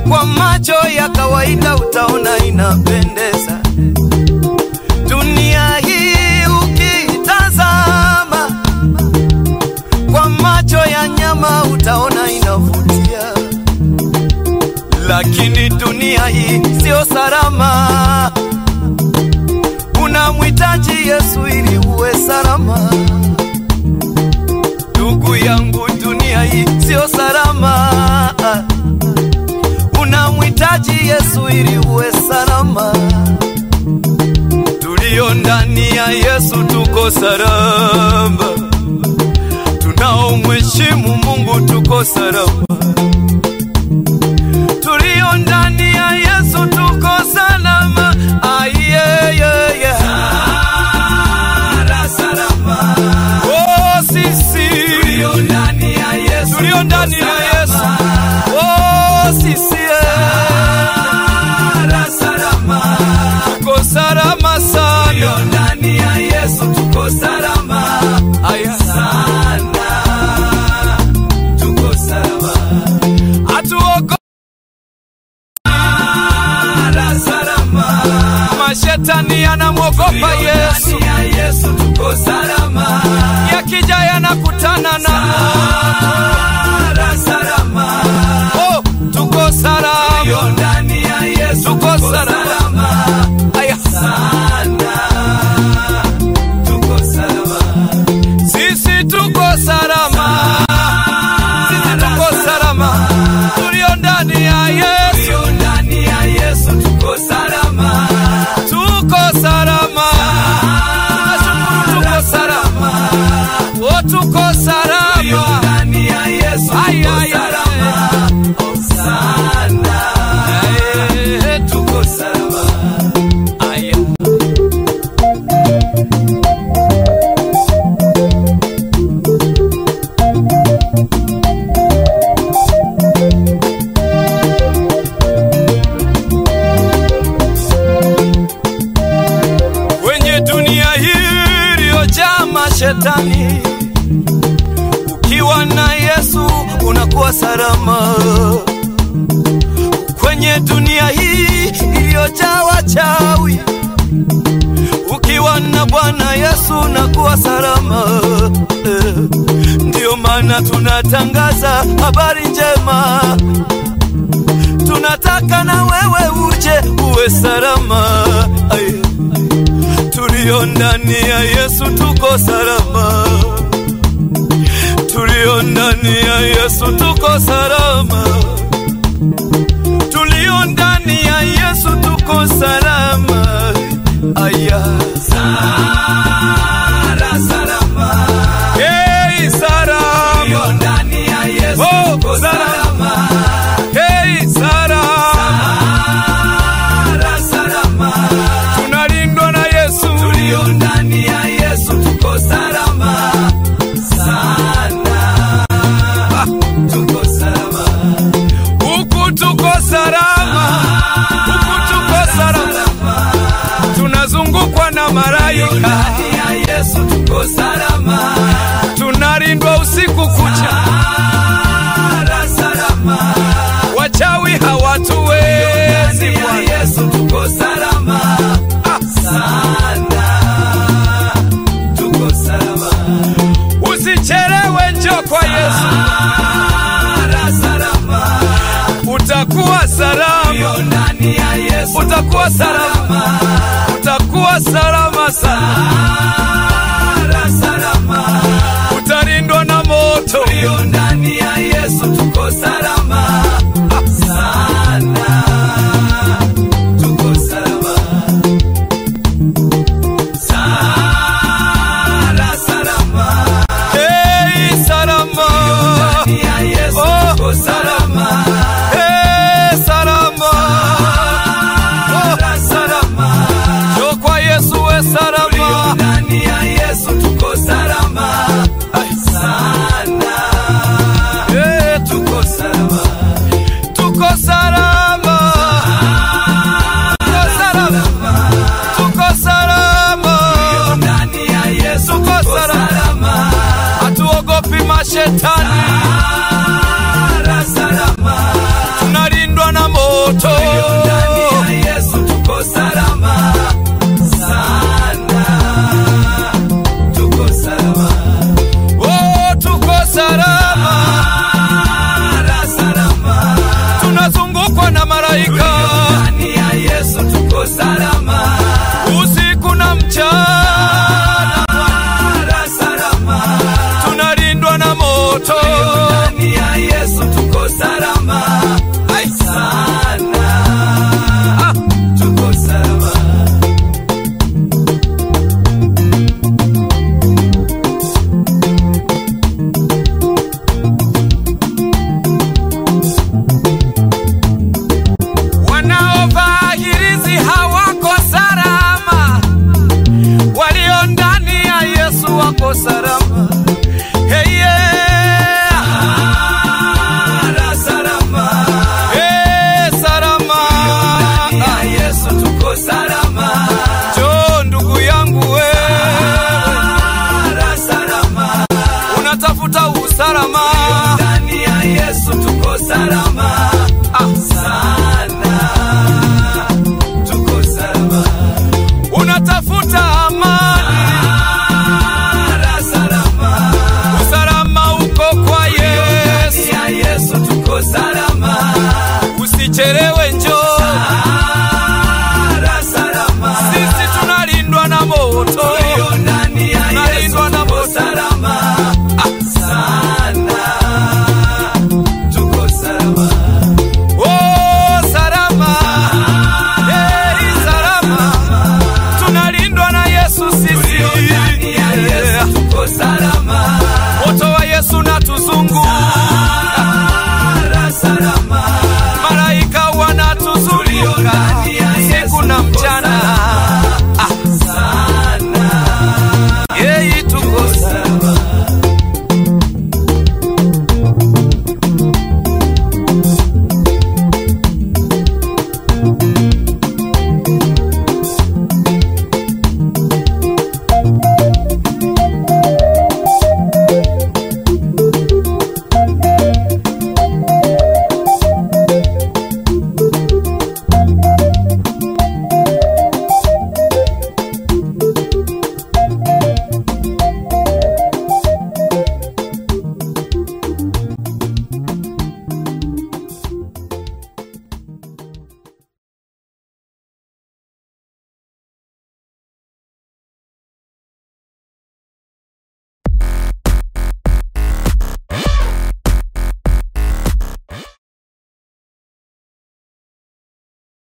kwa macho ya kawaida utaona inapendeza. Dunia hii ukitazama kwa macho ya nyama utaona inavutia, lakini dunia hii sio salama. Unamhitaji Yesu ili uwe salama. Ndugu yangu, dunia hii sio salama. Unamhitaji Yesu ili uwe salama. Tulio ndani ya Yesu tuko salama, tunaomheshimu Mungu tuko salama. Tulio ndani ya Yesu tuko salama. Ayeyeye. Oh, sisi tulio ndani ya Yesu, tulio ndani ya Yesu. Oh, sisi tuko salama sana, tulio ndani ya Yesu tuko salama Aya. sana, tuko salama, hatuogopi salama. Mashetani yanamwogopa Yesu, Yesu tuko salama. Yakija yanakutana na salama. Oh, tuko salama ndani ya Yesu, tuko salama. Aya sana, tuko salama. Sisi tuko salama, sisi tuko salama, tulio ndani ya Yesu, tulio ndani ya Yesu tuko salama, tuko salama, tunashukuru tuko salama, oh tuko salama, tulio ndani ya Yesu tuko salama sana, eh, tuko salama, aya. kwenye dunia hii iliyojaa mashetani. Ukiwa na Yesu unakuwa salama. Kwenye dunia hii iliyojaa wachawi, ukiwa na Bwana Yesu unakuwa salama. Eh, Ndiyo maana tunatangaza habari njema tunataka na wewe uje uwe salama. Aye. Tulio ndani ya Yesu tuko salama, tulio ndani ya Yesu tuko salama, tulio ndani ya Yesu tuko salama. Aya. Sala, salama. Hey, salama. Tulio ndani ya Yesu oh, tuko salama. Hey, salama. salama. Tunalindwa na Yesu. Tulio ndani ya Yesu tuko salama sana. Ah, tuko salama. Huku tuko salama. Huku tuko salama. Tunazungukwa na malaika. Ndani ya Yesu tuko salama. Tunalindwa usiku kucha. salama. Wachawi hawatuwezi. Bwana. Yesu tuko salama ah. sana, tuko salama. Usichelewe, njoo kwa Yesu salama. Utakuwa salama ndani ya Yesu, utakuwa salama, utakuwa salama sana salama. Utalindwa na moto ulio ndani ya Yesu, tuko salama sana, tuko salama sala salama, hey salama, ndani ya Yesu oh, tuko salama, hey salama, sala salama, njoo kwa Yesu we salama, ndani ya Yesu tuko salama sana, hey tuko salama malaika ndani ya Yesu tuko salama, usiku na mchana mara salama, tunalindwa na moto ndani ya Yesu tuko salama, ai sana, Ah, tuko salama. wanaovaa hirizi hawako salama, walio ndani ya Yesu wako salama. Hey, yeah. Mara salama, Hey, salama. ndani ya Yesu tuko salama, Jo, ndugu yangu wewe mara salama, unatafuta usalama, ndani ya Yesu tuko salama, ah, sana, tuko salama, unatafuta amani, mara salama, usalama uko kwa Yesu. ndani ya Yesu tuko salama, Usichelewe